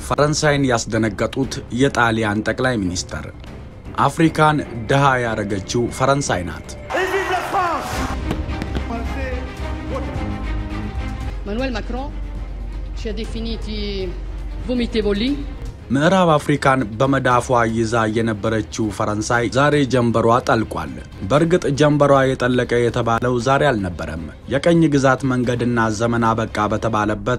ፈረንሳይን ያስደነገጡት የጣሊያን ጠቅላይ ሚኒስተር አፍሪካን ድሃ ያደረገችው ፈረንሳይ ናት። Emmanuel Macron ci ha definiti vomitevoli, ምዕራብ አፍሪካን በመዳፏ ይዛ የነበረችው ፈረንሳይ ዛሬ ጀንበሯ ጠልቋል። በእርግጥ ጀንበሯ የጠለቀ የተባለው ዛሬ አልነበረም። የቀኝ ግዛት መንገድና ዘመን አበቃ በተባለበት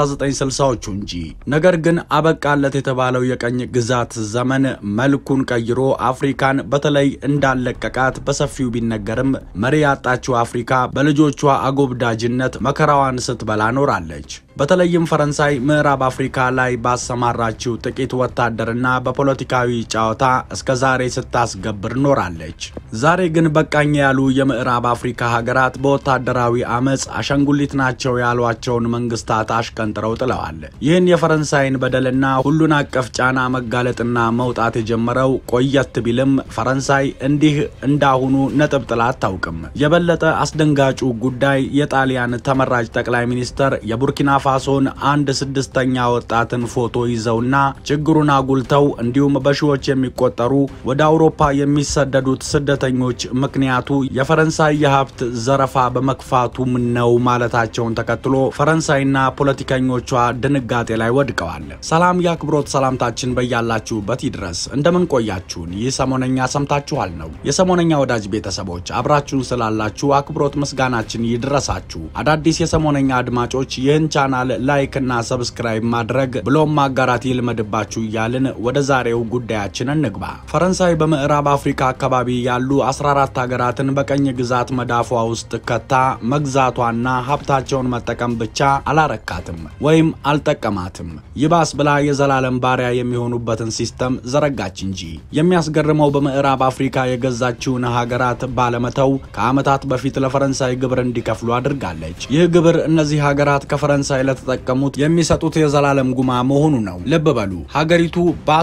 1960ዎቹ እንጂ። ነገር ግን አበቃለት የተባለው የቀኝ ግዛት ዘመን መልኩን ቀይሮ አፍሪካን በተለይ እንዳለቀቃት በሰፊው ቢነገርም መሪ ያጣችው አፍሪካ በልጆቿ አጎብዳጅነት መከራዋን ስትበላ ኖራለች። በተለይም ፈረንሳይ ምዕራብ አፍሪካ ላይ ባሰማራችው ጥቂት ወታደርና በፖለቲካዊ ጨዋታ እስከ ዛሬ ስታስገብር ኖራለች። ዛሬ ግን በቃኝ ያሉ የምዕራብ አፍሪካ ሀገራት በወታደራዊ አመፅ አሻንጉሊት ናቸው ያሏቸውን መንግስታት አሽቀንጥረው ጥለዋል። ይህን የፈረንሳይን በደልና ሁሉን አቀፍ ጫና መጋለጥና መውጣት የጀመረው ቆየት ቢልም ፈረንሳይ እንዲህ እንዳሁኑ ነጥብ ጥላ አታውቅም። የበለጠ አስደንጋጩ ጉዳይ የጣሊያን ተመራጭ ጠቅላይ ሚኒስተር የቡርኪና ፋሶን አንድ ስድስተኛ ወጣትን ፎቶ ይዘውና ችግሩን አጉልተው እንዲሁም በሺዎች የሚቆጠሩ ወደ አውሮፓ የሚሰደዱት ስደተኞች ምክንያቱ የፈረንሳይ የሀብት ዘረፋ በመክፋቱም ነው ማለታቸውን ተከትሎ ፈረንሳይና ፖለቲከኞቿ ድንጋጤ ላይ ወድቀዋል። ሰላም የአክብሮት ሰላምታችን በያላችሁበት ይድረስ። እንደምን ቆያችሁን? ይህ ሰሞነኛ ሰምታችኋል ነው። የሰሞነኛ ወዳጅ ቤተሰቦች አብራችሁን ስላላችሁ አክብሮት ምስጋናችን ይድረሳችሁ። አዳዲስ የሰሞነኛ አድማጮች ይህን ቻናል ላይክ እና ሰብስክራይብ ማድረግ ብሎም ማጋራት ይልመድባችሁ እያልን ወደ ዛሬው ጉዳያችን እንግባ። ፈረንሳይ በምዕራብ አፍሪካ አካባቢ ያሉ 14 ሀገራትን በቀኝ ግዛት መዳፏ ውስጥ ከታ መግዛቷና ሀብታቸውን መጠቀም ብቻ አላረካትም ወይም አልጠቀማትም። ይባስ ብላ የዘላለም ባሪያ የሚሆኑበትን ሲስተም ዘረጋች እንጂ። የሚያስገርመው በምዕራብ አፍሪካ የገዛችውን ሀገራት ባለመተው ከዓመታት በፊት ለፈረንሳይ ግብር እንዲከፍሉ አድርጋለች። ይህ ግብር እነዚህ ሀገራት ከፈረንሳይ ለተጠቀሙት የሚሰጡት የዘላለም ጉማ መሆኑ ነው። ልብ በሉ ሀገሪቱ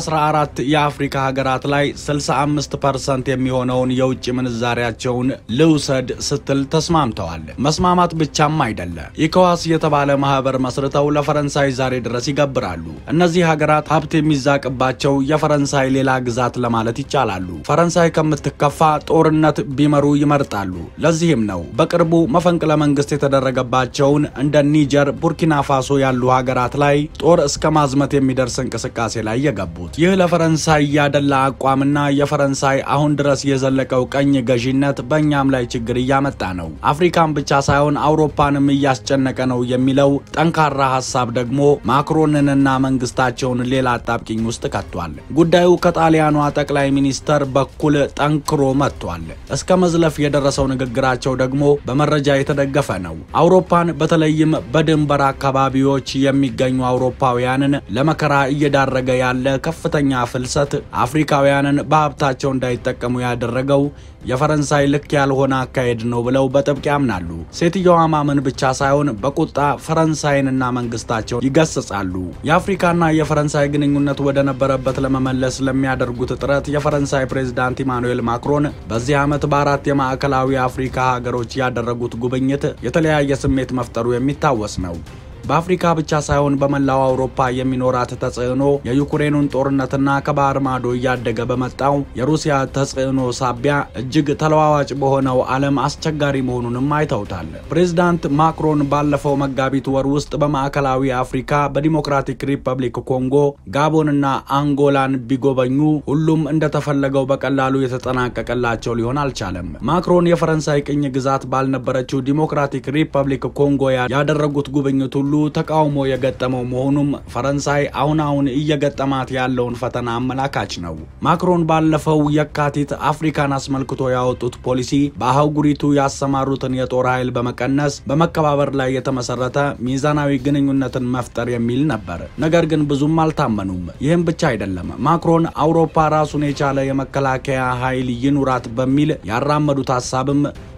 በ14 የአፍሪካ ሀገራት ላይ 65 ፐርሰንት የሚሆነውን የውጭ ምንዛሪያቸውን ልውሰድ ስትል ተስማምተዋል። መስማማት ብቻም አይደለ፣ ኢኮዋስ የተባለ ማህበር መስርተው ለፈረንሳይ ዛሬ ድረስ ይገብራሉ። እነዚህ ሀገራት ሀብት የሚዛቅባቸው የፈረንሳይ ሌላ ግዛት ለማለት ይቻላሉ። ፈረንሳይ ከምትከፋ ጦርነት ቢመሩ ይመርጣሉ። ለዚህም ነው በቅርቡ መፈንቅለ መንግስት የተደረገባቸውን እንደ ኒጀር፣ ቡርኪና ፋሶ ያሉ ሀገራት ላይ ጦር እስከ ማዝመት የሚደርስ እንቅስቃሴ ላይ የገቡት። ይህ ለፈረንሳይ ያደላ አቋምና የፈረንሳይ አሁን ድረስ የዘለቀው ቀኝ ገዢነት በእኛም ላይ ችግር እያመጣ ነው፣ አፍሪካን ብቻ ሳይሆን አውሮፓንም እያስጨነቀ ነው የሚለው ጠንካራ ሀሳብ ደግሞ ማክሮንንና መንግስታቸውን ሌላ አጣብቂኝ ውስጥ ከቷል። ጉዳዩ ከጣሊያኗ ጠቅላይ ሚኒስተር በኩል ጠንክሮ መጥቷል። እስከ መዝለፍ የደረሰው ንግግራቸው ደግሞ በመረጃ የተደገፈ ነው። አውሮፓን በተለይም በድንበር አካባቢዎች የሚገኙ አውሮፓውያንን ለመከራ እየዳረገ ያለ ከፍተኛ ፍልሰት አፍሪካውያንን በሀብታቸው እንዳይጠቀሙ ያደረገው የፈረንሳይ ልክ ያልሆነ አካሄድ ነው ብለው በጥብቅ ያምናሉ። ሴትየዋ ማመን ብቻ ሳይሆን በቁጣ ፈረንሳይንና መንግስታቸው ይገስጻሉ። የአፍሪካና የፈረንሳይ ግንኙነት ወደ ነበረበት ለመመለስ ለሚያደርጉት ጥረት የፈረንሳይ ፕሬዝዳንት ኢማኑኤል ማክሮን በዚህ ዓመት በአራት የማዕከላዊ አፍሪካ ሀገሮች ያደረጉት ጉብኝት የተለያየ ስሜት መፍጠሩ የሚታወስ ነው። በአፍሪካ ብቻ ሳይሆን በመላው አውሮፓ የሚኖራት ተጽዕኖ የዩክሬኑን ጦርነትና ከባህር ማዶ እያደገ በመጣው የሩሲያ ተጽዕኖ ሳቢያ እጅግ ተለዋዋጭ በሆነው ዓለም አስቸጋሪ መሆኑንም አይተውታል። ፕሬዝዳንት ማክሮን ባለፈው መጋቢት ወር ውስጥ በማዕከላዊ አፍሪካ በዲሞክራቲክ ሪፐብሊክ ኮንጎ፣ ጋቦንና አንጎላን ቢጎበኙ ሁሉም እንደተፈለገው በቀላሉ የተጠናቀቀላቸው ሊሆን አልቻለም። ማክሮን የፈረንሳይ ቅኝ ግዛት ባልነበረችው ዲሞክራቲክ ሪፐብሊክ ኮንጎ ያደረጉት ጉብኝት ሁሉ ተቃውሞ የገጠመው መሆኑም ፈረንሳይ አሁን አሁን እየገጠማት ያለውን ፈተና አመላካች ነው። ማክሮን ባለፈው የካቲት አፍሪካን አስመልክቶ ያወጡት ፖሊሲ በአህጉሪቱ ያሰማሩትን የጦር ኃይል በመቀነስ በመከባበር ላይ የተመሰረተ ሚዛናዊ ግንኙነትን መፍጠር የሚል ነበር። ነገር ግን ብዙም አልታመኑም። ይህም ብቻ አይደለም። ማክሮን አውሮፓ ራሱን የቻለ የመከላከያ ኃይል ይኑራት በሚል ያራመዱት ሀሳብም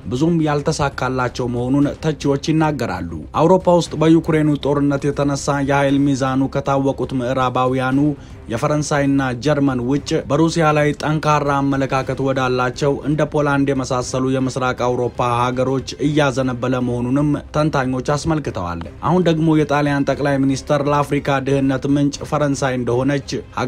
ብዙም ያልተሳካላቸው መሆኑን ተቺዎች ይናገራሉ። አውሮፓ ውስጥ በዩክሬኑ ጦርነት የተነሳ የኃይል ሚዛኑ ከታወቁት ምዕራባውያኑ የፈረንሳይና ጀርመን ውጭ በሩሲያ ላይ ጠንካራ አመለካከት ወዳላቸው እንደ ፖላንድ የመሳሰሉ የምስራቅ አውሮፓ ሀገሮች እያዘነበለ መሆኑንም ተንታኞች አስመልክተዋል። አሁን ደግሞ የጣሊያን ጠቅላይ ሚኒስተር ለአፍሪካ ድህነት ምንጭ ፈረንሳይ እንደሆነች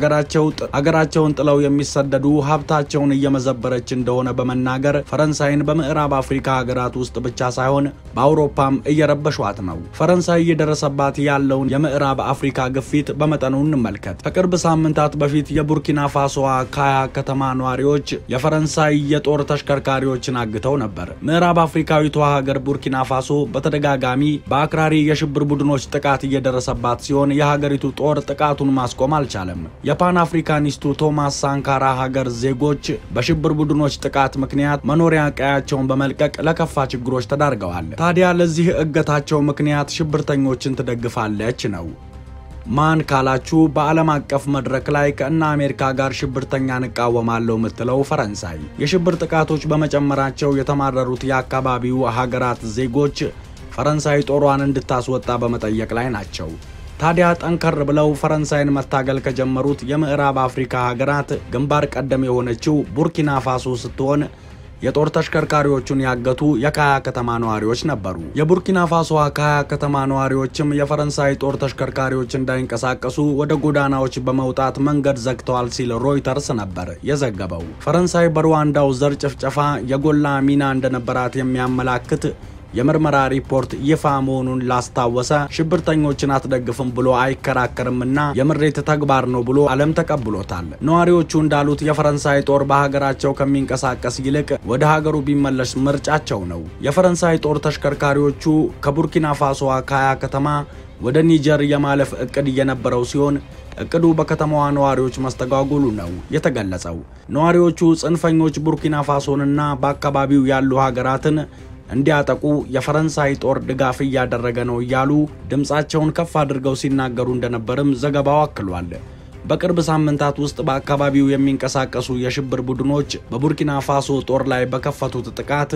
ሀገራቸውን ጥለው የሚሰደዱ ሀብታቸውን እየመዘበረች እንደሆነ በመናገር ፈረንሳይን በምዕራብ አፍሪካ ሀገራት ውስጥ ብቻ ሳይሆን በአውሮፓም እየረበሿት ነው። ፈረንሳይ እየደረሰባት ያለውን የምዕራብ አፍሪካ ግፊት በመጠኑ እንመልከት። ከቅርብ ሳምንታት በፊት የቡርኪና ፋሶዋ ካያ ከተማ ነዋሪዎች የፈረንሳይ የጦር ተሽከርካሪዎችን አግተው ነበር። ምዕራብ አፍሪካዊቷ ሀገር ቡርኪና ፋሶ በተደጋጋሚ በአክራሪ የሽብር ቡድኖች ጥቃት እየደረሰባት ሲሆን የሀገሪቱ ጦር ጥቃቱን ማስቆም አልቻለም። የፓን አፍሪካኒስቱ ቶማስ ሳንካራ ሀገር ዜጎች በሽብር ቡድኖች ጥቃት ምክንያት መኖሪያ ቀያቸውን በመልቀቅ ለከፋ ችግሮች ተዳርገዋል። ታዲያ ለዚህ እገታቸው ምክንያት ሽብርተኞችን ትደግፋለች ነው። ማን ካላችሁ በዓለም አቀፍ መድረክ ላይ ከእነ አሜሪካ ጋር ሽብርተኛን እቃወማለሁ የምትለው ፈረንሳይ የሽብር ጥቃቶች በመጨመራቸው የተማረሩት የአካባቢው ሀገራት ዜጎች ፈረንሳይ ጦሯን እንድታስወጣ በመጠየቅ ላይ ናቸው። ታዲያ ጠንከር ብለው ፈረንሳይን መታገል ከጀመሩት የምዕራብ አፍሪካ ሀገራት ግንባር ቀደም የሆነችው ቡርኪና ፋሶ ስትሆን የጦር ተሽከርካሪዎቹን ያገቱ የካያ ከተማ ነዋሪዎች ነበሩ። የቡርኪና ፋሶ ካያ ከተማ ነዋሪዎችም የፈረንሳይ ጦር ተሽከርካሪዎች እንዳይንቀሳቀሱ ወደ ጎዳናዎች በመውጣት መንገድ ዘግተዋል ሲል ሮይተርስ ነበር የዘገበው። ፈረንሳይ በሩዋንዳው ዘር ጭፍጨፋ የጎላ ሚና እንደነበራት የሚያመላክት የምርመራ ሪፖርት ይፋ መሆኑን ላስታወሰ ሽብርተኞችን አትደግፍም ብሎ አይከራከርምና የምሬት ተግባር ነው ብሎ ዓለም ተቀብሎታል። ነዋሪዎቹ እንዳሉት የፈረንሳይ ጦር በሀገራቸው ከሚንቀሳቀስ ይልቅ ወደ ሀገሩ ቢመለስ ምርጫቸው ነው። የፈረንሳይ ጦር ተሽከርካሪዎቹ ከቡርኪና ፋሶ ካያ ከተማ ወደ ኒጀር የማለፍ እቅድ እየነበረው ሲሆን እቅዱ በከተማዋ ነዋሪዎች መስተጓጎሉ ነው የተገለጸው። ነዋሪዎቹ ጽንፈኞች ቡርኪና ፋሶንና በአካባቢው ያሉ ሀገራትን እንዲያጠቁ የፈረንሳይ ጦር ድጋፍ እያደረገ ነው እያሉ ድምፃቸውን ከፍ አድርገው ሲናገሩ እንደነበርም ዘገባው አክሏል። በቅርብ ሳምንታት ውስጥ በአካባቢው የሚንቀሳቀሱ የሽብር ቡድኖች በቡርኪና ፋሶ ጦር ላይ በከፈቱት ጥቃት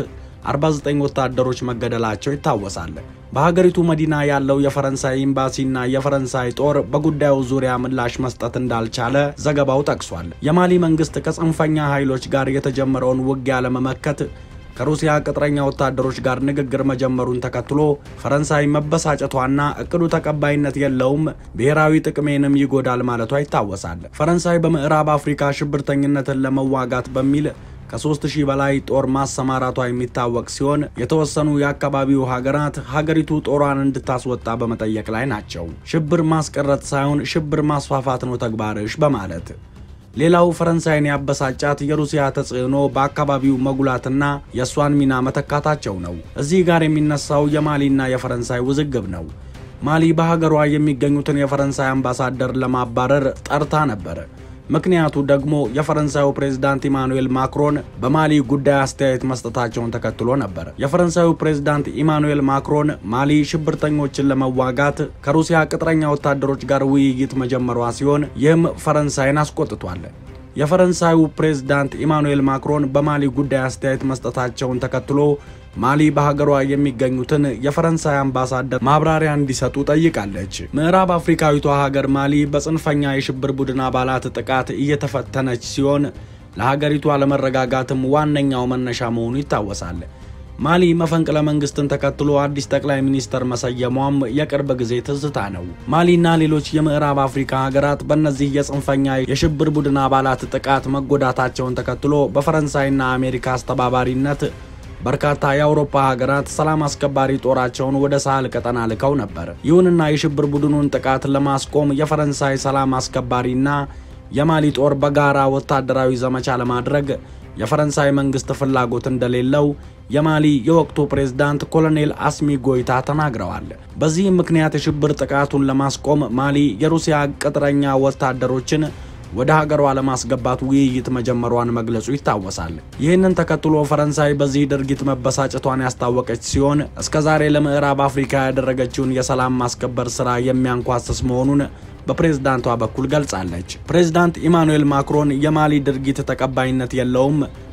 49 ወታደሮች መገደላቸው ይታወሳል። በሀገሪቱ መዲና ያለው የፈረንሳይ ኤምባሲና የፈረንሳይ ጦር በጉዳዩ ዙሪያ ምላሽ መስጠት እንዳልቻለ ዘገባው ጠቅሷል። የማሊ መንግስት ከጽንፈኛ ኃይሎች ጋር የተጀመረውን ውጊያ ለመመከት ከሩሲያ ቅጥረኛ ወታደሮች ጋር ንግግር መጀመሩን ተከትሎ ፈረንሳይ መበሳጨቷና እቅዱ ተቀባይነት የለውም፣ ብሔራዊ ጥቅሜንም ይጎዳል ማለቷ ይታወሳል። ፈረንሳይ በምዕራብ አፍሪካ ሽብርተኝነትን ለመዋጋት በሚል ከሶስት ሺህ በላይ ጦር ማሰማራቷ የሚታወቅ ሲሆን የተወሰኑ የአካባቢው ሀገራት ሀገሪቱ ጦሯን እንድታስወጣ በመጠየቅ ላይ ናቸው። ሽብር ማስቀረት ሳይሆን ሽብር ማስፋፋት ነው ተግባርሽ በማለት ሌላው ፈረንሳይን ያበሳጫት የሩሲያ ተጽዕኖ በአካባቢው መጉላትና የእሷን ሚና መተካታቸው ነው። እዚህ ጋር የሚነሳው የማሊና የፈረንሳይ ውዝግብ ነው። ማሊ በሀገሯ የሚገኙትን የፈረንሳይ አምባሳደር ለማባረር ጠርታ ነበር። ምክንያቱ ደግሞ የፈረንሳዩ ፕሬዝዳንት ኢማኑኤል ማክሮን በማሊ ጉዳይ አስተያየት መስጠታቸውን ተከትሎ ነበር። የፈረንሳዩ ፕሬዝዳንት ኢማኑኤል ማክሮን ማሊ ሽብርተኞችን ለመዋጋት ከሩሲያ ቅጥረኛ ወታደሮች ጋር ውይይት መጀመሯ ሲሆን ይህም ፈረንሳይን አስቆጥቷል። የፈረንሳዩ ፕሬዝዳንት ኢማኑኤል ማክሮን በማሊ ጉዳይ አስተያየት መስጠታቸውን ተከትሎ ማሊ በሀገሯ የሚገኙትን የፈረንሳይ አምባሳደር ማብራሪያ እንዲሰጡ ጠይቃለች። ምዕራብ አፍሪካዊቷ ሀገር ማሊ በጽንፈኛ የሽብር ቡድን አባላት ጥቃት እየተፈተነች ሲሆን ለሀገሪቱ አለመረጋጋትም ዋነኛው መነሻ መሆኑ ይታወሳል። ማሊ መፈንቅለ መንግስትን ተከትሎ አዲስ ጠቅላይ ሚኒስተር መሰየሟም የቅርብ ጊዜ ትዝታ ነው። ማሊና ሌሎች የምዕራብ አፍሪካ ሀገራት በእነዚህ የጽንፈኛ የሽብር ቡድን አባላት ጥቃት መጎዳታቸውን ተከትሎ በፈረንሳይና አሜሪካ አስተባባሪነት በርካታ የአውሮፓ ሀገራት ሰላም አስከባሪ ጦራቸውን ወደ ሳህል ቀጠና ልከው ነበር። ይሁንና የሽብር ቡድኑን ጥቃት ለማስቆም የፈረንሳይ ሰላም አስከባሪና የማሊ ጦር በጋራ ወታደራዊ ዘመቻ ለማድረግ የፈረንሳይ መንግስት ፍላጎት እንደሌለው የማሊ የወቅቱ ፕሬዝዳንት ኮሎኔል አስሚ ጎይታ ተናግረዋል። በዚህም ምክንያት የሽብር ጥቃቱን ለማስቆም ማሊ የሩሲያ ቅጥረኛ ወታደሮችን ወደ ሀገሯ ለማስገባት ውይይት መጀመሯን መግለጹ ይታወሳል። ይህንን ተከትሎ ፈረንሳይ በዚህ ድርጊት መበሳጨቷን ያስታወቀች ሲሆን እስከዛሬ ለምዕራብ አፍሪካ ያደረገችውን የሰላም ማስከበር ስራ የሚያንኳስስ መሆኑን በፕሬዝዳንቷ በኩል ገልጻለች። ፕሬዝዳንት ኢማኑኤል ማክሮን የማሊ ድርጊት ተቀባይነት የለውም፣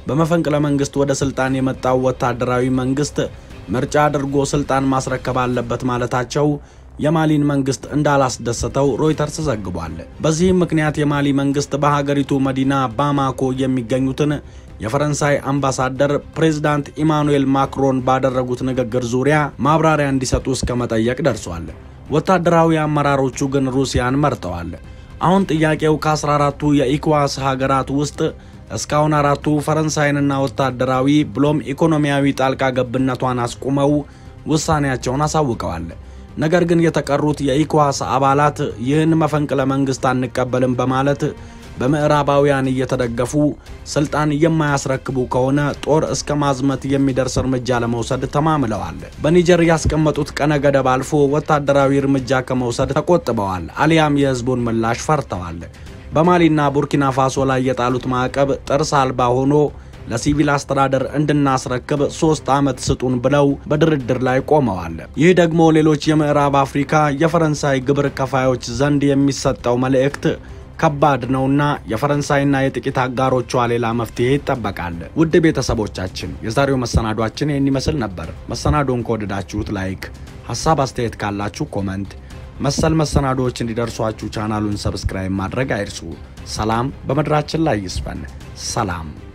በመፈንቅለ መንግስት ወደ ስልጣን የመጣው ወታደራዊ መንግስት ምርጫ አድርጎ ስልጣን ማስረከብ አለበት ማለታቸው የማሊን መንግስት እንዳላስደሰተው ሮይተርስ ዘግቧል። በዚህም ምክንያት የማሊ መንግስት በሀገሪቱ መዲና ባማኮ የሚገኙትን የፈረንሳይ አምባሳደር ፕሬዝዳንት ኢማኑኤል ማክሮን ባደረጉት ንግግር ዙሪያ ማብራሪያ እንዲሰጡ እስከ መጠየቅ ደርሷል። ወታደራዊ አመራሮቹ ግን ሩሲያን መርጠዋል። አሁን ጥያቄው ከ14ቱ የኢኮዋስ ሀገራት ውስጥ እስካሁን አራቱ ፈረንሳይንና ወታደራዊ ብሎም ኢኮኖሚያዊ ጣልቃ ገብነቷን አስቁመው ውሳኔያቸውን አሳውቀዋል። ነገር ግን የተቀሩት የኢኮዋስ አባላት ይህን መፈንቅለ መንግስት አንቀበልም በማለት በምዕራባውያን እየተደገፉ ስልጣን የማያስረክቡ ከሆነ ጦር እስከ ማዝመት የሚደርስ እርምጃ ለመውሰድ ተማምለዋል። በኒጀር ያስቀመጡት ቀነ ገደብ አልፎ ወታደራዊ እርምጃ ከመውሰድ ተቆጥበዋል፣ አሊያም የህዝቡን ምላሽ ፈርተዋል። በማሊና ቡርኪና ፋሶ ላይ የጣሉት ማዕቀብ ጥርስ አልባ ሆኖ ለሲቪል አስተዳደር እንድናስረክብ ሶስት ዓመት ስጡን ብለው በድርድር ላይ ቆመዋል። ይህ ደግሞ ሌሎች የምዕራብ አፍሪካ የፈረንሳይ ግብር ከፋዮች ዘንድ የሚሰጠው መልእክት ከባድ ነውና የፈረንሳይና የጥቂት አጋሮቿ ሌላ መፍትሄ ይጠበቃል። ውድ ቤተሰቦቻችን የዛሬው መሰናዷችን ይህን ይመስል ነበር። መሰናዶን ከወደዳችሁት ላይክ፣ ሀሳብ አስተያየት ካላችሁ ኮመንት፣ መሰል መሰናዶዎች እንዲደርሷችሁ ቻናሉን ሰብስክራይብ ማድረግ አይርሱ። ሰላም በምድራችን ላይ ይስፈን። ሰላም